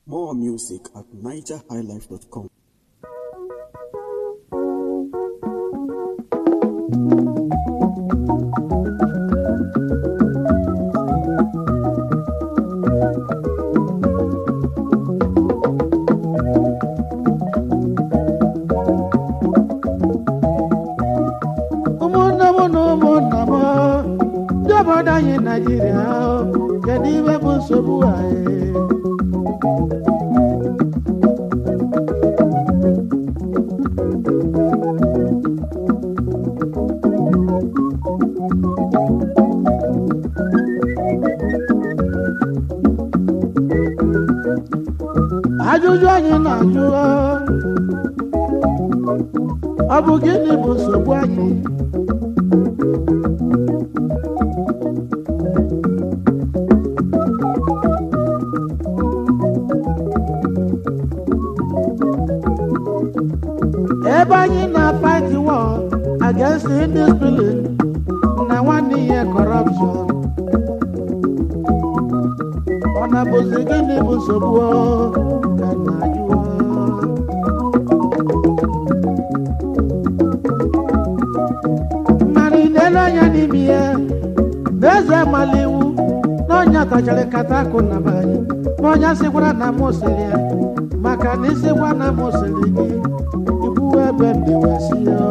More music at nigerhighlife.com. ụmụnne m na ụmụnna m ndị obodo anyị naijiria kedu ibe bụ nsogbu anyị ajụjụ anyị na-ajụ ọ bụ gịnị bụ nsogbu anyị ebe anyị na-fight war against indiscipline na nwanne ihe corruption ọ na-bụzi gịnị bụ nsogbu ọ? ka na ajụ ọ. mana ị na-ele anya n'ime ya n'eze amala iwu na ọnya tachara kata akụ na be anyị na ọnya sịkwara na m sịrị ya maka na ịsịkwa na m sịrị gị ibu ebe ndewasi ya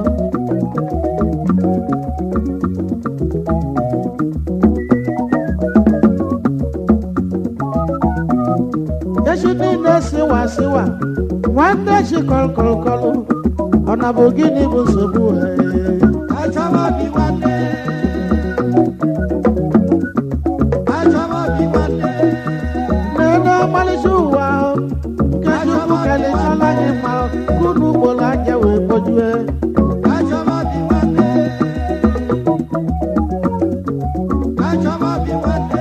echi niile sịwa sịwa nwanne chi kọlkọlkọlụ ọ na bụ gịnị bụ nsogbu anyị Achọba bi nwanne. Achọba bi nwanne. n'elu ọmalịcha ụwa ahụ, nke chukwu kelechala anyị ma unu ugboro anya wee kpojue Achọba bi nwanne. Achọba bi nwanne.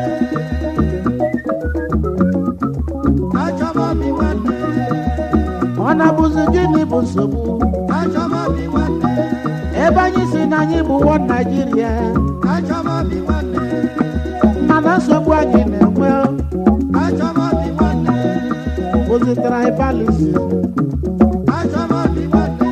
Achọba bi nwanne. ọ na-abụzi gịnị bụ nsogbu Achọba bi nwanne. ebe anyị si na anyị bụ wọ naijiria Achọba bi nwanne. mana nsogbu anyị na-enwe Achọba bi nwanne. bụzi tribalism Achọba bi nwanne.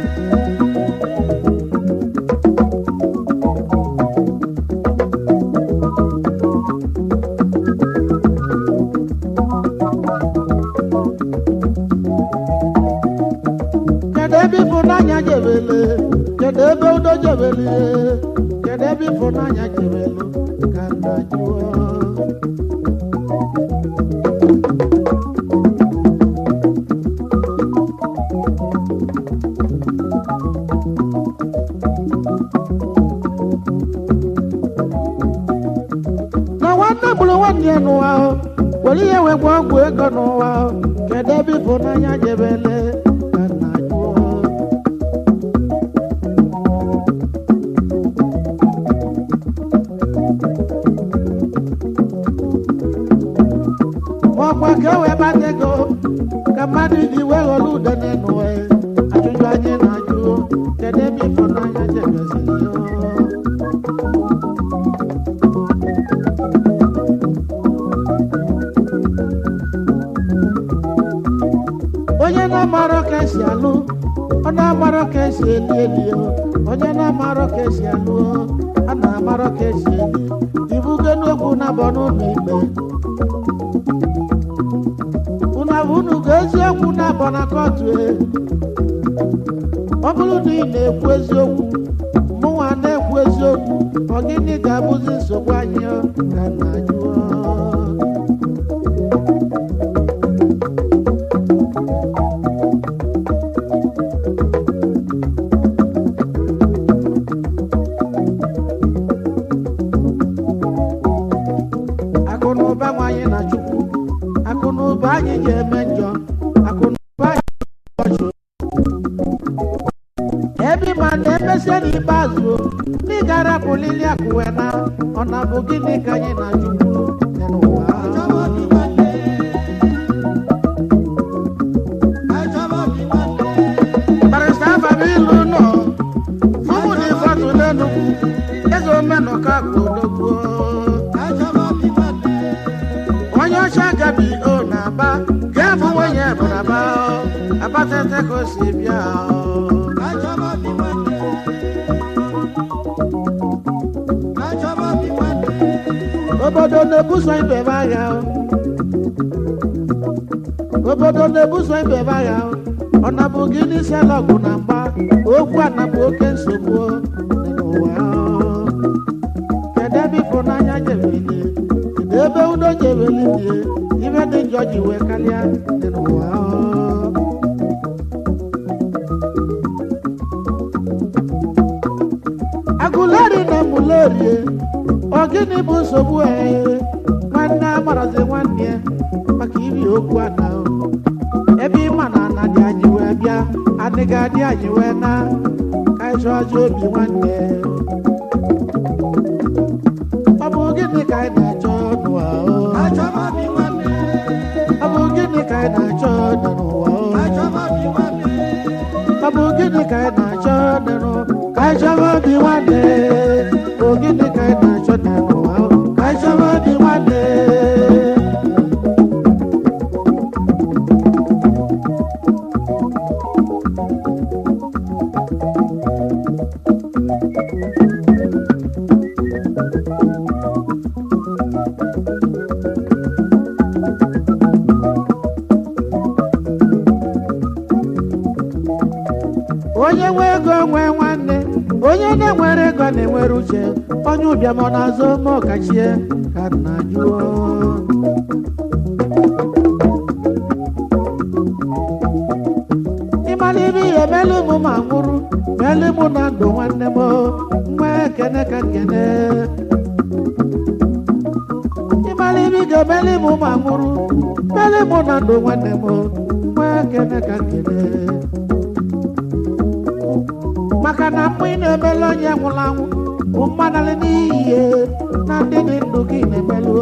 kedu ebe ịfụnanya jebele kedu ebe udo jebele kedu ebe ịfụnanya jebelu ka nna jụọ na nwanne gburu nwanne ya n'ụwa ahụ were ihe wee gwa ọgwụ ego n'ụwa ahụ kedu ebe ịfụnanya jebele ka nna jụọ ọkwa ka e wee bata ego ka mmadụ ji wee ghọrọ udene n'ụwa ya. ajụjụ anyị na-ajụ kedu ebe ịfụnanya jebeziri ya onye na-amarọ ka esi alụ ọ na-amarọ ka esi eli eli o. onye na-amarọ ka esi alụ o, a na-amarọ ka esi eli ibugo n'okwu na-abọ n'ụlọ ikpe unu abụ unu ga eziokwu na-abọ na kọtụ e ọ bụrụ na ị na-ekwu eziokwu mụnwa na-ekwu eziokwu ọ gịnị ga-abụzi nsogbu anyị ọ? ka na jụọ akụ na ụba nwanyị na chukwu akụ na ụba anyị ji eme njọ akụ na ụba anyị ji ebe ma na-emesie n'ikpeazụ ndị gara pụlili akụwe na ọ na bụ gịnị ka anyị na chukwu dị n'ụwa Achọba bi nwanne. Achọba bi nwanne. barịsta ababi ilu nọ fụmụ na ịfọtụ n'enugwu eze omenụka ka odogbuo Achọba bi nwanne. onye ọcha gabi o na-aba nata ka o si bịa o. ka chọba obi nwanne ka chọba obi nwanne obodo na-ebuso ibe ebe agha o. obodo na-ebuso ibe ebe agha o. ọ nabụ gị n'isi ala ọgụ na mgba okwu a nabụ oke nsogbu o dị n'ụwa o. kedu ebe ịfụnanya jebeli kedu ebe udo jebeli die ibe dị njọ ji wee karịa dị n'ụwa o. agụleri na mulerie ọ gịnị bụ nsogbu ee nwanne amarazi nwanne ya maka ibi okwu ana o. ebe ịma na ana dị anyị wee bịa adịghị adị anyị wee na ka anyị chọọ ajọ obi nwanne ọ bụ gịnị ka anyị na-achọ n'ụwa o? ka chọba obi nwanne ọ bụ gịnị ka anyị na-achọ dị n'ụwa o? ka chọba obi nwanne ọ bụ gịnị ka anyị na-achọ dị n'ụwa ka anyị chọba obi nwanne bụ gịnị ka anyị na-achọ dị n'ụwa o? ka anyị chọba obi nwanne onye nwe ego nwee nwanne onye na-enwere ego na-enwere uche onye ụbịam ọ na-azụ ma ọkachie ka nna jụọ ịmara ibe ihe melu mụ ma nwụrụ melu mụ na ndụ nwanne m nwa ekene ka nkene ịmara ibe ị ga-emeli mụ ma nwụrụ melu mụ na ndụ nwanne m nwa ekene ka nkene maka na mgbe ị na-emelu onye nwụrụ anwụ bụ mmanalị n'iyi na ndị dị ndụ gị na-emelu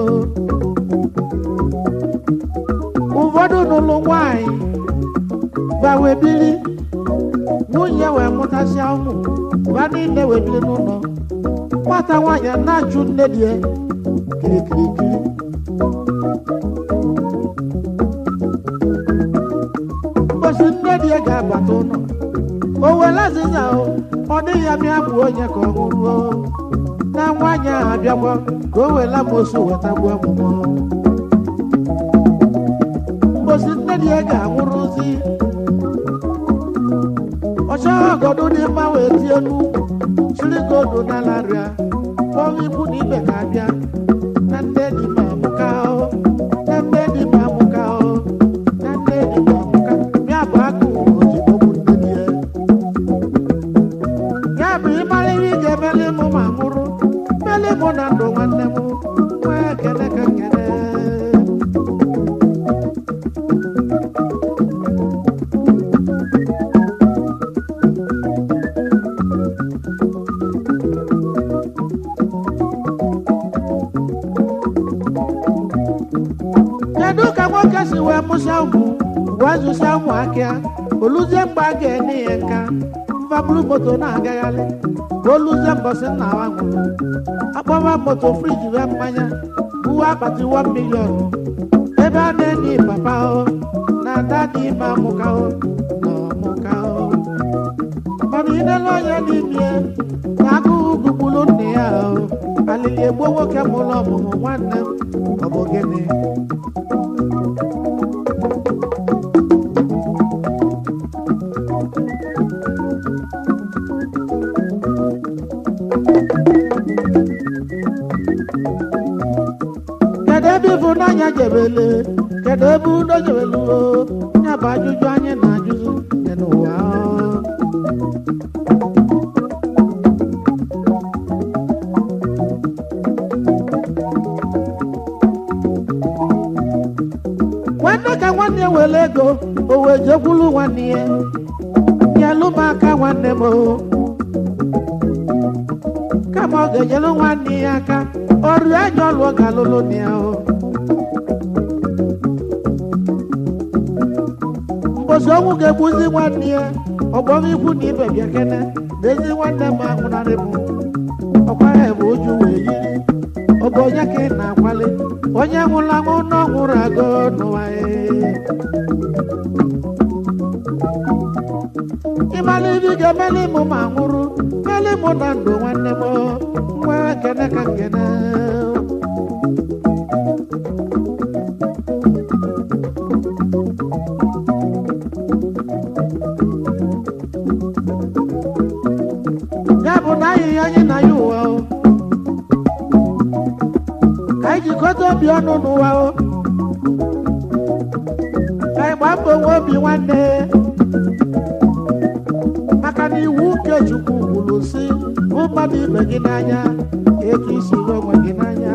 ụfọdụ n'ụlọ nwanyị gbawe biri nwunye wee mụtasịa ụmụ ba niile wee biri n'ụlọ nwata nwaanyị a na-achụ nne di ya kirikirikiri mbosi nne di ya ga-abata ụlọ o were azịza o ọ dịghị ya mịa bụ onye ka ọ nwụrụ o na nwaanyị ahụ abịakwa ka o were amosu weta gbuo ọmụmụ mbosi nne di ya ga-anwụrụzi ọchọ ọgọdụ dị mma wee tie n'ukwu chiri godu n'ala rịa kpọọ ikwu na ibe ga-abịa na nne di ma amụka o na nne di ma amụka o na nne di ma amụka ya bụ agụ ozugbo bụ nne di ya ya bụ ịmara ihe ị ga-emeli mụ ma mụrụ meli mụ na ndụ nwanne m nwee ekele ka nkele kedu ka nwoke si wee mụsịa ụmụ wee zụsịa ụmụ akịa oluzie mgbe a ga-enye ya nka mfabulu moto na-agagharị ka oluzie mbọsị nna wa nwụrụ akpọba moto friji wee mmanya buwe akpati 1 milion ebe a na-enye papa o na ada dị ime amụka o na ọmụka o mana inele onye n'ime na agụụ gugburu nne ya o alili egbuo nwoke mụrụ ọmụmụ nwanne m ọ bụ gịnị kedu ebe ịfụnanya jebele kedu ebe udo jebele o ya bụ ajụjụ anyị na-ajụzụ dị n'ụwa o. nwanne ka nwanne were ego o wee jekwulu nwanne ya nyelụ m aka nwanne m o kama ọ ga-enyelu nwanne ya aka ọrụ anya ọlụ ọ ga-alụlụ na ya o mbosi ọnwụ ga-egbuzi nwanne ya ọgbọm ikwu na ibe bịa kene n'ezi nwanne m ahụnarị m ọkwa ya bụ uju wee yiri ọ bụ onye ka ị na-akwali onye nwụrụ anwụ na ọ nwụrụ agụ n'ụwa ya ịmala ibi ga-emeli mụ ma nwụrụ meli mụ na ndụ nwanne m nwa kene ka nkene ya bụ na anyị anyị na ya ụwa o ka anyị jikọta obi ọnụ n'ụwa o ka anyị gbaa mbọ nwe obi nwanne maka na iwu nke chukwu kwuru si hụ mmadụ ibe gị n'anya etu isi hụ onwe gị n'anya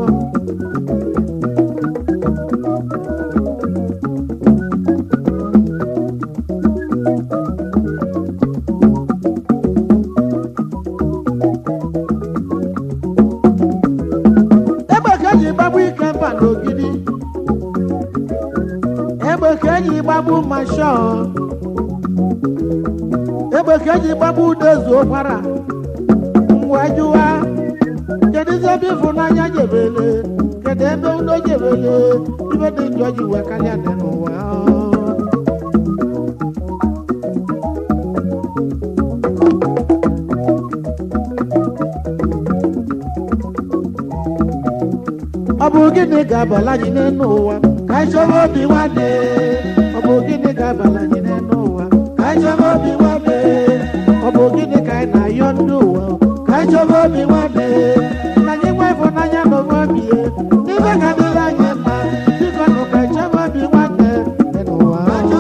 egbe ka eji gbagbu ike mba n'ogidi egbe ka eji gbagbu mashọ egbe ka eji gbagbu udezu ụkwara ngwa jụwa kedu ize ebe ịfụnanya jebele kedu ebe udo jebele ibe dị njọ ji wee karịa dị n'ụwa ọ bụ gịnị ga-abala anyị n'elu ụwa ka anyị chọrọ obi nwanne ọ bụ gịnị ga-abala anyị n'elu ụwa ka anyị chọrọ obi nwanne ọ bụ gịnị ka anyị na-ayọ ndị ụwa ka anyị chọrọ obi nwanne na anyị nwe ịfụnanya na onwe obi ya ibe ga dịrị anyị mma biko nụ ka anyị chọrọ obi nwanne dị n'ụwa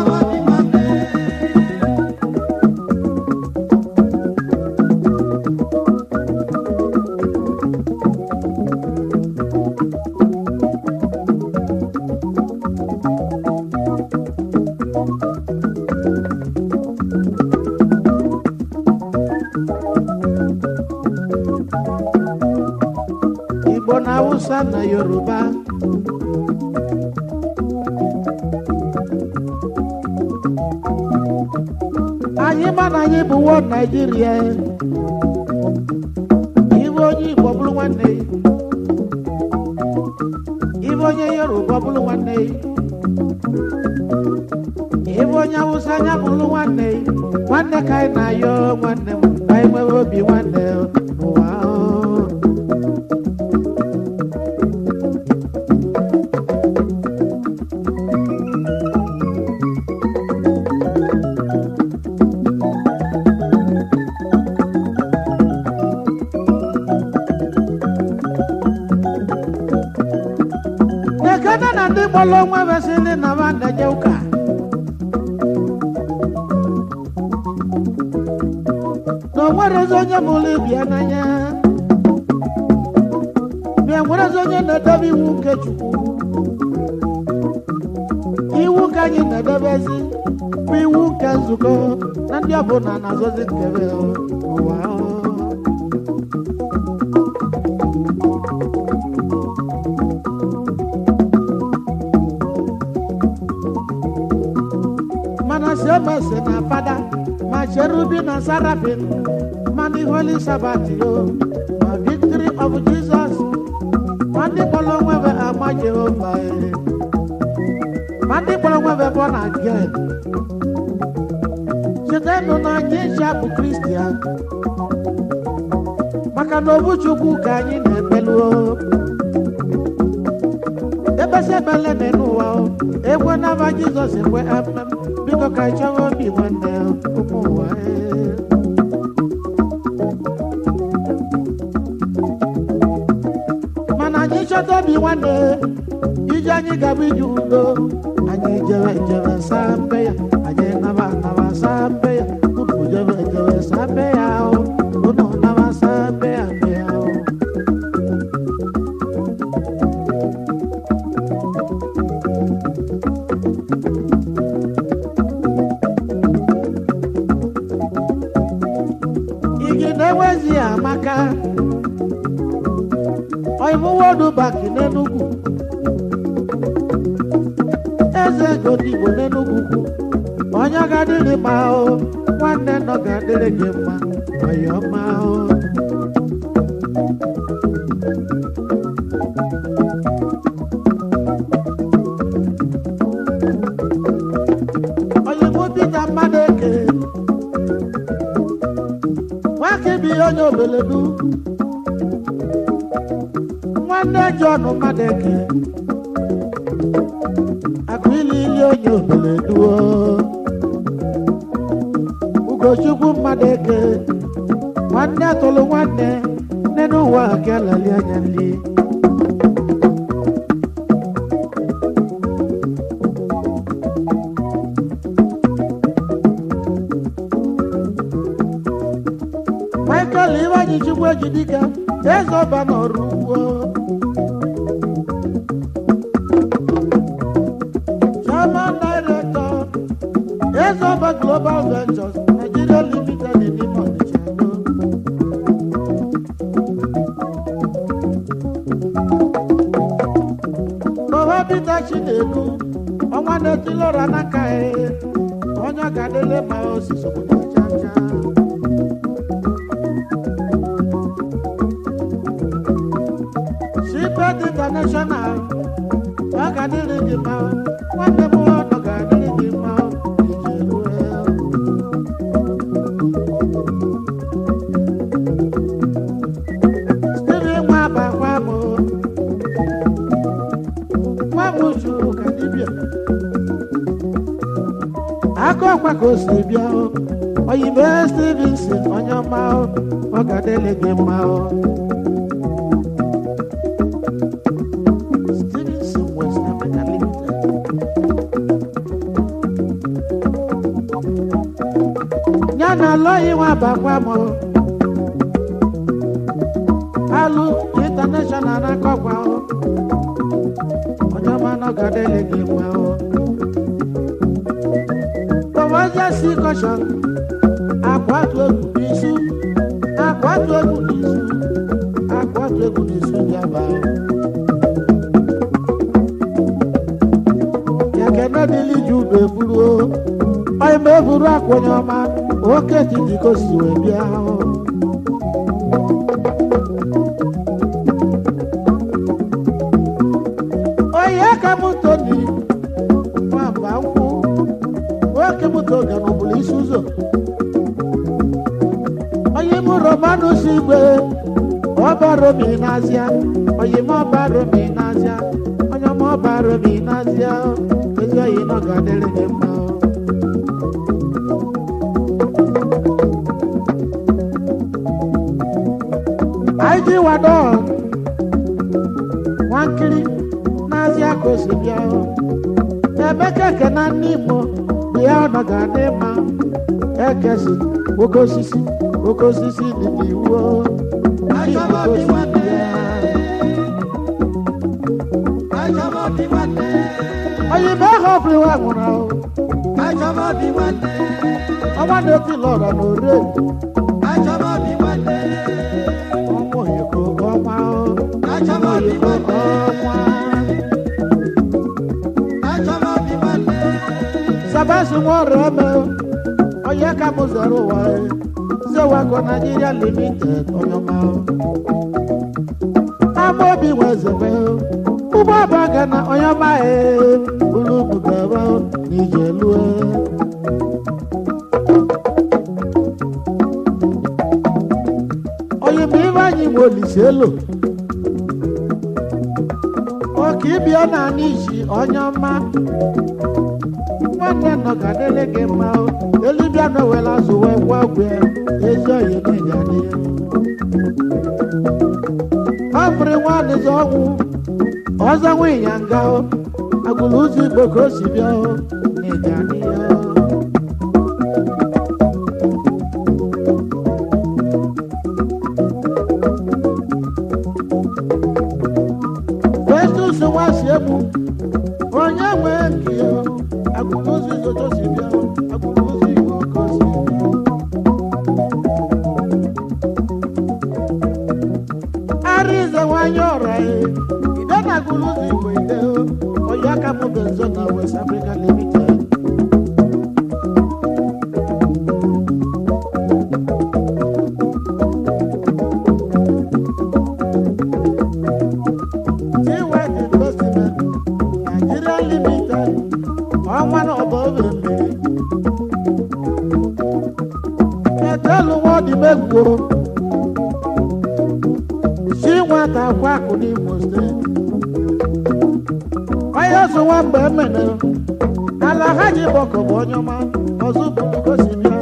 igbo na hausa na yoruba anyị ma na anyị bụ wo naijiria iwe onye igbo bụrụ nwanne ya iwe onye yoruba bụrụ nwanne ya iwe onye hausa anya bụrụ nwanne ya nwanne ka anyị na-ayọ nwanne m ka anyị nwere obi nwanne n'ụwa ahụ. ekene na ndị gbọrọ onwe besịrị na ba na-eje ụka na o nwerezi onye mụrụ ibia n'anya bịa nwerezi onye na-edebe iwu nke chukwu iwu ka anyị na-edebezi bụ iwu nke nzukọ na ndị ọbụla na-azọzi nkebe ụwa mana siomese na fada ma cherubi na sarafin ma the holy sabbath yo ma victory of jesus ma ndị kpọrọ onwebe ama jehova eh. ma ndị kpọrọ onwebe born again chetanụ na anyị ncha bụ kristian maka na obu chukwu ka anyị na-ekpeluo ebesi ebele dị n'ụwa o ekwe n'aba jizọs ekwe amem biko ka anyị chọwa obi nwanne ụmụ ụwa eh. mana anyị chọta obi nwanne ije anyị gaba ije udo anyị jere jere saa mbe ya anyị naba naba saa mbe ya unu jere jere saa mbe ya o unu naba saa mbe ya mbe ya o igi na-enwezi amaka oimuwodu baki n'enugwu eze godigbo n'enugwu kwu onye ga-adịrị mma o nwanne nọ ga-adịrị gị mma ọyọma o onye mụ Pita mmadụ eke onye obeledu nwanne John Madeke akụ ili ili onye obeledu Ugochukwu Madeke nwanne tụrụ nwanne nne n'ụwa ka lali anya nli Michael Iwanyi Chukwu Ejidika eze ọba n'ọrụ ugbo Chairman Director eze ọba Global Ventures Nigeria Limited in Imo Onitsha Baba Peter Chinedu ọnwa na-etilọra n'aka ya onye ọ ga-adịle ma osisi obodo chacha Shipet International ọ ga-adịrị gị mma nwanne m ọnụ ga-adịrị gị mma ije rue Steve nwa abakwa m nwa m juru ka dibịa aka ọkwa ka o si bịa o oyibe Stevenson onye ọma o ọ ga-adịrị gị mma o Stevenson West Africa Limited. Ya na alọghị nwa bakwa m alụ international na-akọkwa o onye ọma nọ ga-adịrị gị mma o Promotion si caution akwatu egwu n'isu akwatu egwu n'isu akwatu egwu n'isu jaba o yakene dịlị ji ube buru o onye ma eburu akwenye ọma oke titi ka o si wee bịa o onye ka m toni nwamba nkwụ nwoke m toga n'ọbụla isi ụzọ onye m romanus igwe ọba romi n'azịa onye m ọba romi n'azịa onye m ọba romi n'azịa ezi oyi nọ ga-adịrị gị mma o. anyị ji wado nwankiri n'azịa ka o si bịa o. Emeka ekena ndị Igbo bụ ya ọ nọ ga-adị mma ekesi oke osisi oke osisi dị n'iwu o. Ndị Igbo ka o si bịa. oyibo ahụ ọ bụrụ nwa nwụrụ ahụ ọnwa na-eti lọrọ na ore ọnwa oyiko ọnwa ahụ ọnwa oyiko ọnwa sabasi nwa ọrụ eme onye ka m zere ụwa zewago Nigeria limited onye ọma ahụ amaobi nwe zebe ụgbọ abaga na onye ọma ee ulu bugaba n'ije lue onye ma ibe anyị nwe olise elo oke ịbịa na anyị isi onye ọma nwanne nọ ka dịrị gị mma o elibịa nọwela zụwa gwa gwe ezi oyi n'ịga dị afrị nwadịzi ọnwụ ọzọ nwe ịnyanga o agụlụ ụzọ igbo ka o si bịa o n'ịga dị ya Festus nwasi egbu onye nwe nke ya agụlụ ụzọ igbo ka o si bịa o agụlụ ụzọ igbo ka o si bịa arize nwanyị ọra e ide na gụlụzi igbo ide onye aka m bụ nzo na west africa limited Seaway Investment Nigeria Limited ọnwa na ọba obe mmiri etelu nwa ọdịmegwuo nwata akwa akụ n'Imo steeti onye ọzọ nwa mgbe emene ala ha ji bọkọ bụ onye ọma ọzọ bụrụ gosi bịa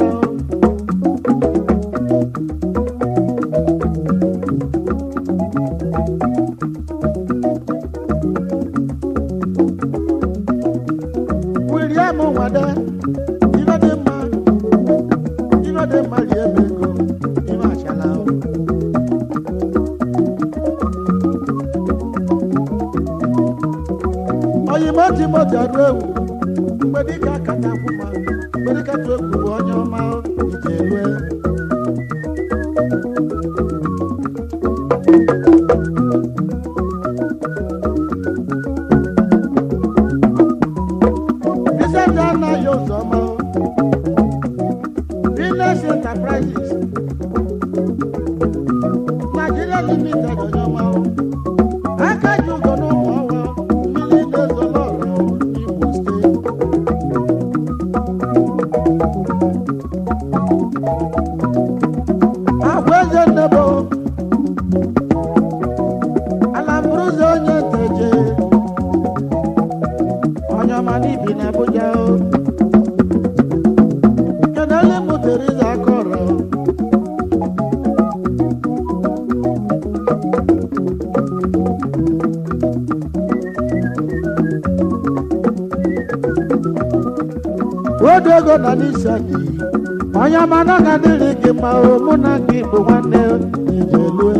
William Nwade ibe dị mma ibe dị mma rie m ego ibe achala o. oyimo timoti adụ egwu mgbe dịka akata akwụma mgbe dịka tụ egwu bụ onye ọma ije elue Isndị anaghị ụzọ ọma Business Enterprises Nigeria Limited onye ọma aka ji ụzọ n'ụmụ ọwa mmiri na-ezo n'ọra n'Imo steeti agwa eze nnebo alamburuze onye nteje onye ọma n'ibi na Abuja o kenele mụ Teriza Akọrọ odo ego na n'isadi onye ọma na ọ ga-adịrị gị ma o mụ na gị bụ nwanne ijelue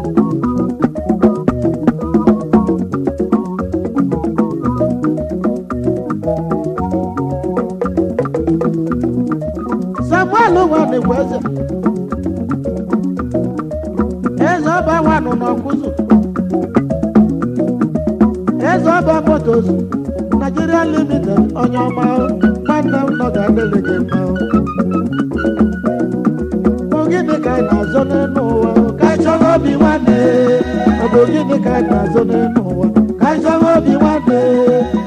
samuel nwanne bụ eze eze ọba nwanụ n'ọkụzụ eze ọba motos Nigeria limited onye ọma nwanne m nọ ga-adịrị gị mma ọ gịnị ka anyị na-azọ n'elu ụwa ka anyị chọrọ obi nwanne ọ bụ gịnị ka anyị na-azọ n'elu ụwa ka anyị chọrọ obi nwanne